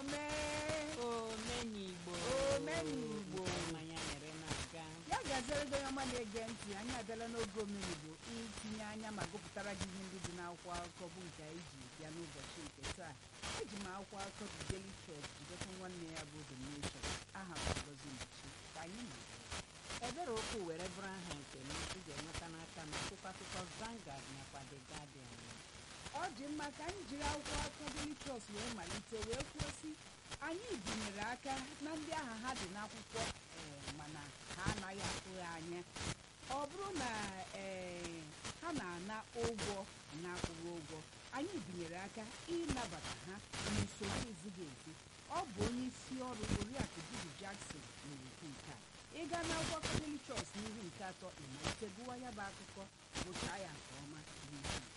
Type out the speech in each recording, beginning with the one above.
omee omenigbo Omenigbo. mmanya nyere na-aga ya ga-azere gị onye ọma na-ege ntị anyị abịala n'oge omenigbo itinye anya ma gụpụtara gị ihe ndị dị n'akwụkwọ akụkọ bụ nke anyị ji bịa n'ụbọchị nke taa eji m akwụkwọ akụkọ The Daily Trust jidekwa nwanne ya bụ The Nation aha m Ngozi Mbichi ka anyị na ebere okwu were bụrụ aha nke m ị ga-enweta n'aka m akwụkwọ akụkọ Vanguard nakwa The Guardian ọ dị mma ka anyị jiri akwụkwọ akụkọ Daily Trust wee malite wee kwuo sị anyị binyere aka na ndị aha ha dị n'akwụkwọ ee, mana ha anaghị akwụghị anya ọ bụrụ na ee, ha na-ana ụgwọ na-akwụghị ụgwọ anyị binyere aka ịnabata ha n'usoro ezighị ezi ọ bụ onye isi ọrụ oriakụ Judy Jackson na-ekwu nke a ịga na akwụkwọ akụkọ Daily Trust n'ihu nke atọ ịmalite gụwa ya bụ akụkọ gụchaa ya nke ọma n'ihu nke atọ.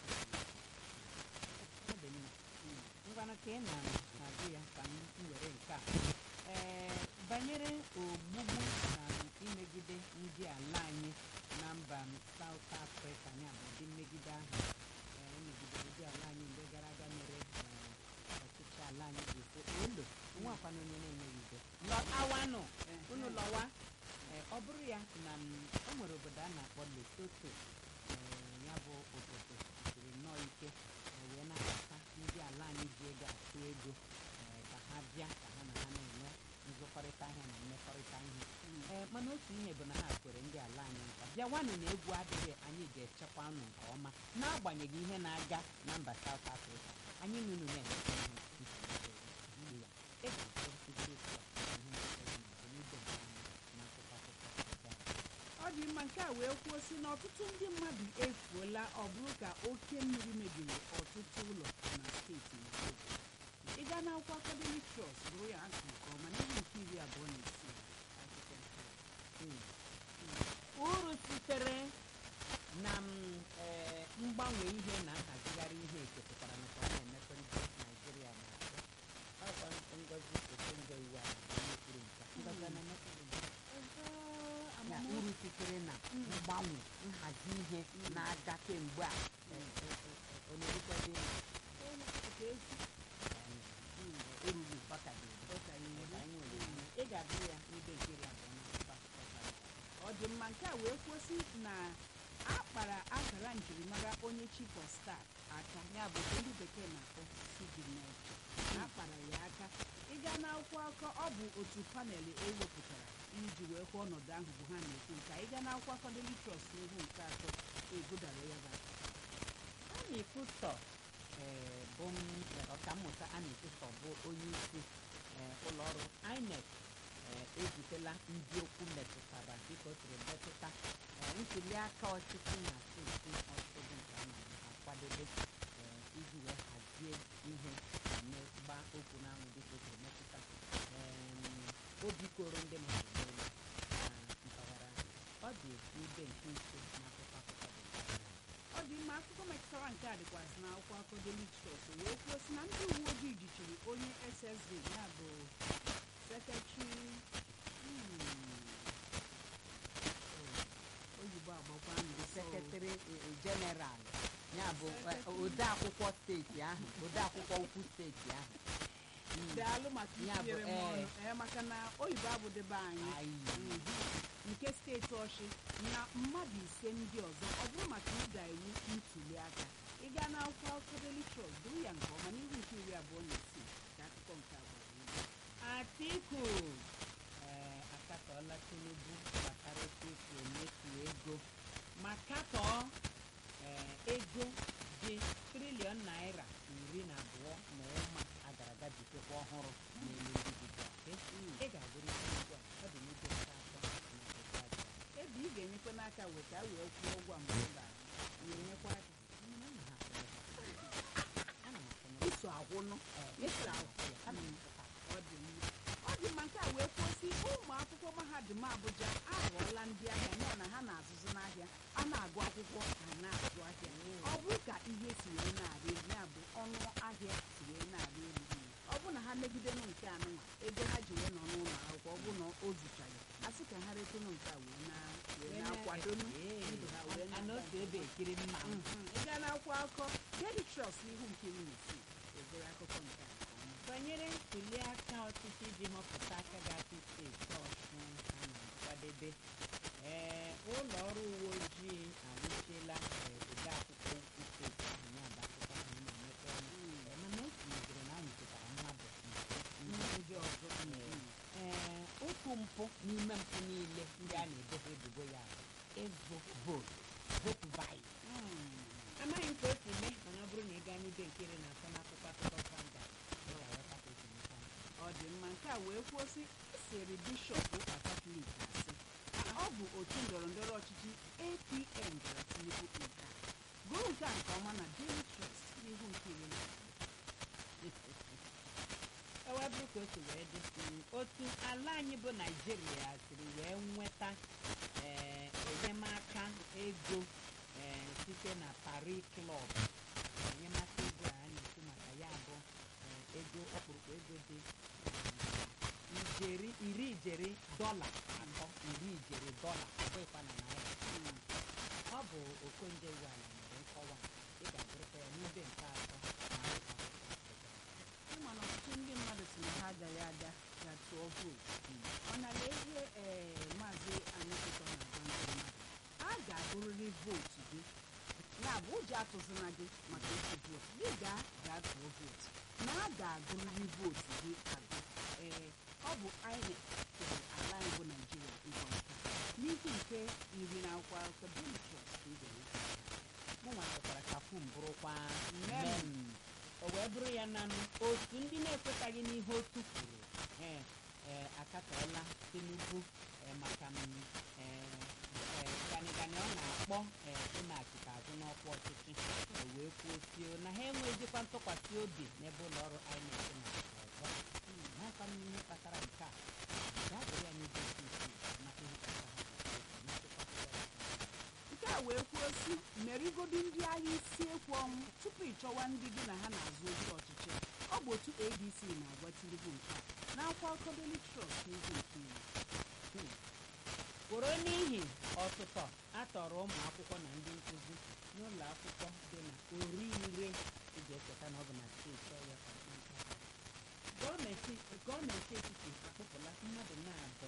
Ọ dị mma. ngwanụ ka ị na-agụ ya ka m were nke a ee banyere ogbugbu na imegide ndị ala anyị na mba South Africa ya bụ ụdị mmegide ahụ ee, emegidere ndị ala anyị mgbe gara aga mere ee, ọchịchị ala anyị ji efo olo nwakwana onye na-enweghị udo lọtawanụ unu lọwa ee, ọ bụrụ ya na m, o nwere obodo a na-akpọ Lesotho ee, ya bụ obodo siri nnọọ ike ee, wee nabata ndị ala anyị ji ego atụ ego ee, ka ha bịa ka ha na ha na-enwe nzụkọrịta ahịa na mmekọrịta ihe ee mana otu ihe bụ na ha kwere ndị ala anyị nkwa bịawanụ na egwu adịghị anyị ga-echekwa unu nke ọma n'agbanyeghị ihe na-aga na mba South Africa anyị nunu na-emekọ ihe ntụgbu ya ị ga-afụ isiokwu a na ihe na-eme n'obodo nke anyị n'akụkọ akụkọ nke a. ọ dị mma nke a wee kwuo sị na ọtụtụ ndị mmadụ efuola ọ bụrụ ka oke mmiri mebiri ọtụtụ ụlọ na steeti Lesotho ịga na akwụkwọ akụkọ Daily Trust bụrụ ya akụ nke ọma n'ihe nke iri abụọ na isii akụkọ nke a. Mm. uru sitere na m, eh, mgbanwe ihe na nhazigharị ihe ekepụtara nakwa a na-emepe ndị naijiria na-atọ ọkwa ngozi okonjo iwu a bụ onye kwuru nke a. Ngozi ọ na-emepe gị? na uru sitere na mgbanwe nhazi ihe na-aga kemgbe a eh, eh, eh, ọ na-erukwadị Nke ezi. eruru ọka dị Ọ ka ya eru. anyị nwere ihe. ị ga-agụ ya n'ibe nke iri abụọ na akwụkwọ akụkọ Vanguard. ọ dị mma nke a wee kwụsị na a kpara akara njirimara onye chief of staff aka ya bụ nke ndị bekee na-akpọ signet na akpara ya aka ịga n'akwụkwọ akụkọ ọ bụ otu panel ewepụtara iji wee kwuo ọnọdụ ahụ bụ ha na-ekwu nke a. ịga n'akwụkwọ akụkọ Daily Trust n'ihu nke atọ egudara ya bụ aka. Annie Kusto ee, bụ m, eh, ọkammụta Annie Kusto bụ onye isi eh, ụlọọrụ INEC eh, ezitela ndị okwu metụtara dịka o siri metụta eh, ntuliaka ọchịchị na steeti ọchịchị bụ nke a na-akwadobe eh, iji wee hazie ihe ma gbaa okwu n'anwụ dịka o siri metụta em, obi koro ndị mmadụ n'elu na mpaghara ahụ. ọ dị n'ibe nke ise n'akụkọ akụkọ dị ọ dị mma akụkọ metụtara nke a dịkwazị n'akwụkwọ akụkọ Daily Trust wee kwuo sị na ndị uwe ojii jichiri onye SSD ya bụ sekretari oyibo agbakwa ndụ sekretari jeneral ya bụ eh, odeakwụkwọ steeti ahụ odeakwụkwọ ukwu steeti ahụ Mm. daalụ maka Ya bụ, itinyere m eh. ọnụ ee maka na oyibo abụdebe anyị Ayi. Mhm. nke steeti ọchị na mmadụ ise ndị ọzọ ọ bụrụ maka ịda iwu ntuli aka ịga n'akwụkwọ akụkọ Daily Trust duru ya nke ọma n'ihu nke iri abụọ na isii ka akụkọ nke abụọ Atiku ee akatọọla Tinubu gbasara otu esi emefu ego ma katọọ ee ego dị triliọn naira iri na abụọ na ụma agara aga jitekwa ọhụrụ na-eme ndị dịbịa ị ga-agụrụ isi ugbu a ọ dị n'ibe nke atọ na nke abụọ. ebe ị ga-enyekwa n'aka weta wee kwụọ ụgwọ mgbe ị ga ga-enyekwa aka Mana ana m afụ ya. Ana m afụ ya. iso agwụnụ Ee, iso agwụ ana m afụ ya. ọ dị mma ọ dị mma nke a wee kwụsị ụmụ akwụkwọ mahadum Abuja aghọọla ndị ahịa nọ na ha na-azụzụ n'ahịa a na-agụ akwụkwọ ha na-azụ ahịa ọ bụrụ ka ihe si wee na-arị elu ya bụ ọnụ ahịa si wee na-arị elu ọ bụ na ha megidenụ nke anụnwa ego ha ji wee nọ n'ụlọ akwụkwọ ọ bụ na o zuchaghị a sị ka ha retenụ nke a wee na wee na-akwadonụ ndụ ha wee a na na-aga otu ebe ekiri mma Mhm. ị gaa n'akwụkwọ akụkọ Daily Trust n'ihu nke iri na isii egoro akụkọ nke a nke ọma. banyere ntuli aka ọchịchị iji họpụta aka ga-achị steeti ọshụn a na-akwadebe ee ụlọ ọrụ uwe ojii anwụchiela ee, ode akwụkwọ ukwu steeti ahụ ya bụ akụkọ ahụ ị na-enweta ọnụ Ee, mana o tinyeziri na anyụchitara mmadụ ise ndị ọzọ ee otu mpụ n'ime mpụ niile ndị a na-ebo ha ebubo ya bụ ịzụ vootu votu bayi amaghị m ka o si mee mana ọ bụrụ na ị gaa n'ibe nke iri na atọ n'akwụkwọ akụkọ sanda ị ga-aghọta ka o si meta ọ dị mma nke a wee kwuo sị siri bishọp ụka katọlik asị na ọ bụ otu ndọrọ ndọrọ ọchịchị apm gara tinubu nke a gụrụ nke a nke ọma na daily trust n'ihu nke iri na o wee bụrụ ka o si wee dị mm, otu ala anyị bụ naijiria siri wee nweta ee, enyemaka ego ee, site na Paris Club enyemaka ego a na-ekwu maka ya bụ ee, ego ọkpụrụkpụ ego dị mm, ijeri iri ijeri dọla atọ iri ijeri dọla ọ bụghịkwa na naira Mm. ọ bụ okonje iweala mere nkọwa ị ga-agụrụta ya n'ibe nke atọ na akwụkwọ akụkọ. ịma na ọtụtụ ndị mmadụ si na ha agaghị aga ga tụọ vootu ọ nara ihe ee maazị anyịkụtọ na-agwa ndị mmadụ a ga-agụrịrị vootu gị ya bụ ụjọ atụzina gị maka ịtụ vootu gị gaa gaa tụọ vootu na a ga-agụrịrị vootu gị agụ ee ọ bụ INEC kere ala anyị bụ naijiria ịgwa nke a. n'ihi nke iri na akwụkwọ akụkọ Daily Trust ka ị ga-enweta mụ nwa chọkwara ka fum bụrụkwa Mem. mem o wee bụrụ ya na otu ndị na-ekwetaghị n'ihe otu kwuru ee ee akatọọla tinubu ee, maka m ee, ee, ganịganị ọ na-akpọ ee, ịmaghachite azụ n'ọkwa ọchịchị o wee kwuo sio na ha enweghịzikwa ntụkwasị obi n'ebe ụlọ ọrụ INEC na ọzọ n'aka m ihe kpatara nke a gaa gụrụ ya n'ebe isi isi maka ihe kpatara ha ji kwuo otu n'akwụkwọ akụkọ nke a wee kwuo si merigodi ndị agha isi ekwu ọnwụ tupu ịchọwa ndị gị na ha na-azụ ozi ọchịchị ọ bụ otu adc na-agwa tinubu nke a n'akwa akụkọ Daily Trust n'ihu nke iri Hmm. kworo n'ihi ọtụtụ atọrọ ụmụ akwụkwọ na ndị nkụzi n'ụlọ akwụkwọ dị na orire ị ga-echeta na ọ bụ na steeti ọya ka nke nke a. gọọmenti gọọmenti etiti akpụpụla mmadụ na-abụ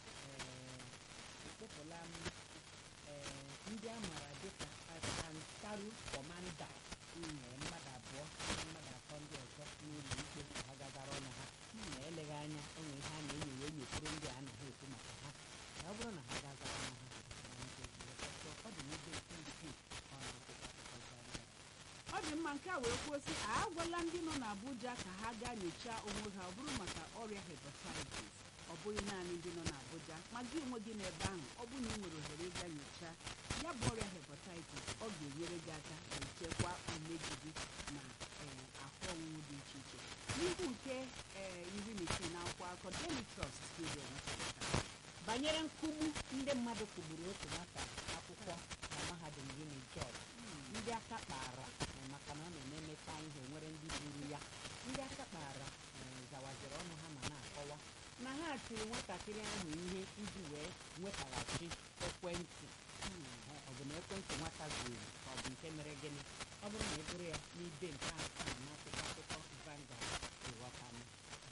akpụpụla m ee, ndị a maara dịka akantaru kọmanda ee, mmadụ abụọ na mmadụ atọ ndị ọzọ n'ụlọ ikpe ka ha gagara ọnụ ha ma eleghị anya o nwere ihe a na-enyo wee nyekwuru ndị a anaghị ekwu maka ha ka ọ bụrụ na ha gagara ọnụ ha na nkeji ọtọ ọ dị n'ebe nke ukwuu ọ na-akwụkwọ akụkọ Zaria. ọ dị mma nke a wee kwuo si a agwala ndị nọ n'Abuja ka ha gaa nyochaa onwe ha ọ bụrụ maka ọrịa hepatitis ọ bụghị naanị ndị nọ n'Abuja ma gị onwe gị n'ebe ahụ ọ bụrụ na ị nwere ohere ịga nyochaa ya bụ ọrịa hepatitis ọ ga-enyere gị aka echekwa umeji gị na ee, ahụ ọṅụṅụ dị iche iche n'ihu nke ee, iri na ise na akwụkwọ akụkọ Daily Trust ka ị ga-enweta banyere nkugbu ndị mmadụ kụgburu otu nwata akwụkwọ na mahadum Unijọb ndị aka kpara eh, maka na ọ na-ememeta ihe nwere ndị gburu ya ndị aka kpara eh, zawaziri ọnụ ha ma na-akọwa na ha tiri nwatakịrị ahụ ihe iji wee nwetaghachi ekwentị Eh, ọ bụ na ekwentị nwata zuru ka ọ bụ nke mere gịnị ọ bụrụ na ị bụrụ ya n'ibe nke asaa n'akwụkwọ akụkọ Vanguard ịghọtanụ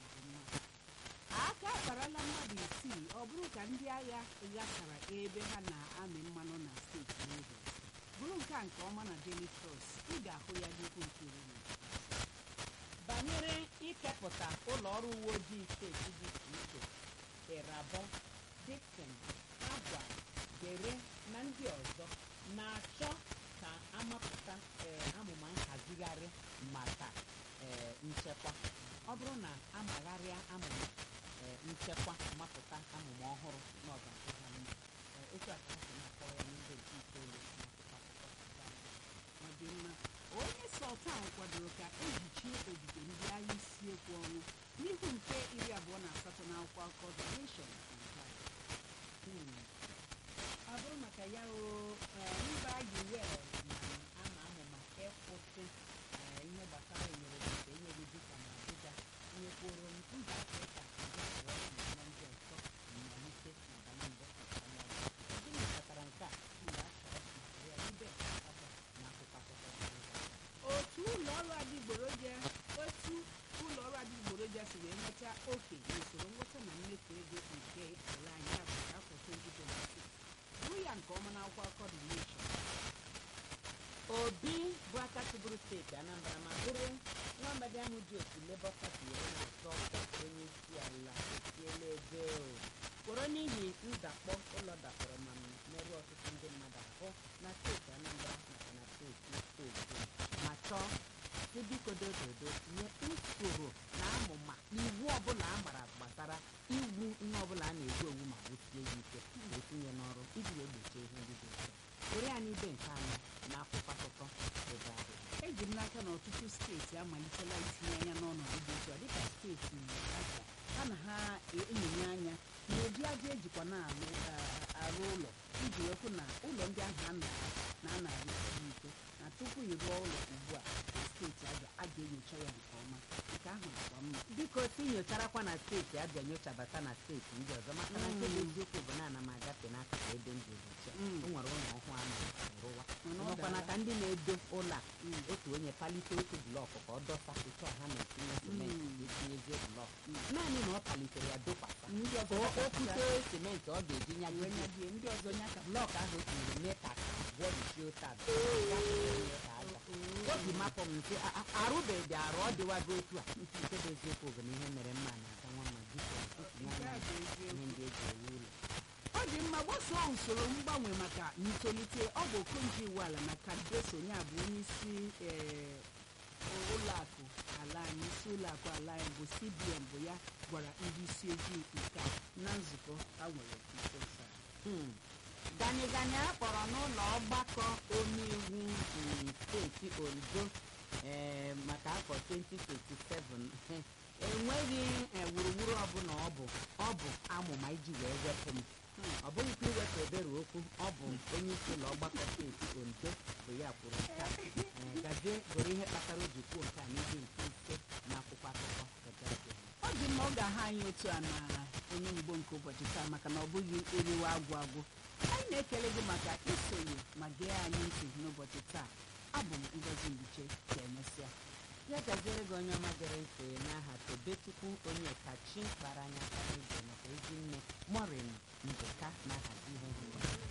aka akparala mmadụ isii ọ bụrụ ka ndị agha ghasara ebe ha na-amị mmanụ na steeti Rivers bụrụ nke a nke ọma na Daily Trust ị ga-ahụ ya n'ihu nke iri na ise. banyere ikepụta ụlọ ọrụ uwe ojii steeti dị iche iche irabọ dixon agwa dere na ndị ọzọ na-achọ ka amapụta ee, amụma nhazigharị maka ee, nchekwa ọ bụrụ na amagharịa amụma ee, nchekwa mapụta amụma ọhụrụ na ọ ga-adị ha mma Ee, otu a ka ha si na-akọwa ya n'ibe nke itoolu n'akwụkwọ akụkọ Vanguard. ọ dị mma onye sultan kwadoro ka ehichie ogige ndị agha isi ekwu ọnwụ n'ihu nke iri abụọ na asatọ na akwụkwọ akụkọ The Nation na nke a. Hmm. ọ bụrụ maka ya o eh, mba us na-ama amụma ịkwụsị eh, ihe gbasara enyere dịka enyere dịka na abuja nyekwuru mba afrịka ndị abụọ na ndị ọzọ mmalite n'abalị mbụ nke ọnwa ọzọ. gịnị kpatara nke a mgbe a chọrọ maka ya ibe nke asatọ na akwụkwọ akụkọ Vanguard. otu ụlọ ọrụ adịgboroja otu ụlọ ọrụ adịgboroja wee nweta oke n'usoro nweta na mmefu ego nke ala anyị afọ afọ 2026 bụrụ ya nke ọma n'akwụkwọ akọ dị nation obi bụ aka chịbụrụ steeti anambra ma bụrụ nwa amadi ahụ ji otu lebọ pati were na-azọ ọkwa onye isi ala etiela ego kworo n'ihi ndakpọ ụlọ dakpọrọ ma merụọ ọtụtụ ndị mmadụ ahụ na steeti anambra nakwa na steeti ogun ma chọọ si biko dododo tinye usoro na amụma na iwu ọbụla a gbara gbasara iwu ihe ọbụla a na-egwu egwu ma gbosie ya ike wee tinye n'ọrụ iji wee gbochie ihe ndị dị nso were ya n'ibe nke anyị na akwụkwọ akụkọ ebe ahụ eji m n'aka na ọtụtụ steeti amalitela itinye anya n'ọnọdụ dị otu a dịka steeti Abia ha na ha enyonya anya na ụdị aja ejikwa na-alụ ah, arụ ụlọ iji wekwu na ụlọ ndị ahụ a na- na a na-arụ siri ike na tupu ị rụọ ụlọ ugbu a na steeti Abia a ga-enyocha ya nke ọma nke ahụ dịkwa mma biko si nyocharakwa na steeti abịa nyochabata na steeti ndị ọzọ maka na nke bụ eziokwu bụ na ana m agafe n'akụkụ ebe ndị ụbọchị a. Mm. o nwere ụlọ ọhụụ a na-arụwa Mana ọ ọnọkwana dara. ka ndị na-edo ụlọ a Mm. otu onye palite otu blọkụ ka ọ dọsa otu a ha na-etinye simenti Mm. etinyezie blọkụ Mm. naanị na ọ palitere ya dokwasa ndị ka ọzọ o dakọta okwute simenti ọ ga-eji wee nyagide nyadie ndị ọzọ nya ka blọkụ ahụ o tinyere mee ka abụọ dịchie otu a obi mapụ m nke a- a- arụbeghị arụ ọ dịwago otu a nke bụ eziokwu bụ na ihe mere mma na-aka nwa mma biko etinye nke a anya bụ ihe eziokwu ndị eji ewu ụlọ ọ dị mma gbasoo usoro mgbanwe maka ntolite ọ bụ okonji iwuala na kadreso ya bụ onye isi ee, ụlọakụ ala anyị isi ụlọakụ ala anyị bụ cbn bụ ya gwara ndị isi ojii nke a na nzukọ ha nwere nso nso a. Hmm. gani gani a kpọrọ n'ụlọ ọgbakọ omeiwu um, steeti ondo eh, maka afọ 2027 enweghị eh, wuruwuru ọbụla ọ bụ ọ bụ amụma iji wee wepụ m ọ bụghịkwa iwepụ ebere okwu ọ bụ onye isi ụlọ ọgbakọ steeti ondo bụ ya kwuru nke a Eh, gazie gụrụ ihe kpatara o ji kwuo nke a n'ihe nke ise n'akwụkwọ akụkọ The Guardian. ọ dị mma ọ ga-aha anyị otu a na onye mgbo nke ụbọchị taa maka na ọ bụghị eriwe agwụ agwụ anyị na-ekele gị maka isonye ma gee anyị ntị n'ụbọchị taa abụ m ngozi mbiche ka emesịa ya gaziere gị onye ọma gere ntị n'aha tobechukwu onye kachi kpara anya aka n'igwe maka ezi nne morin njeka na-ahazi ihe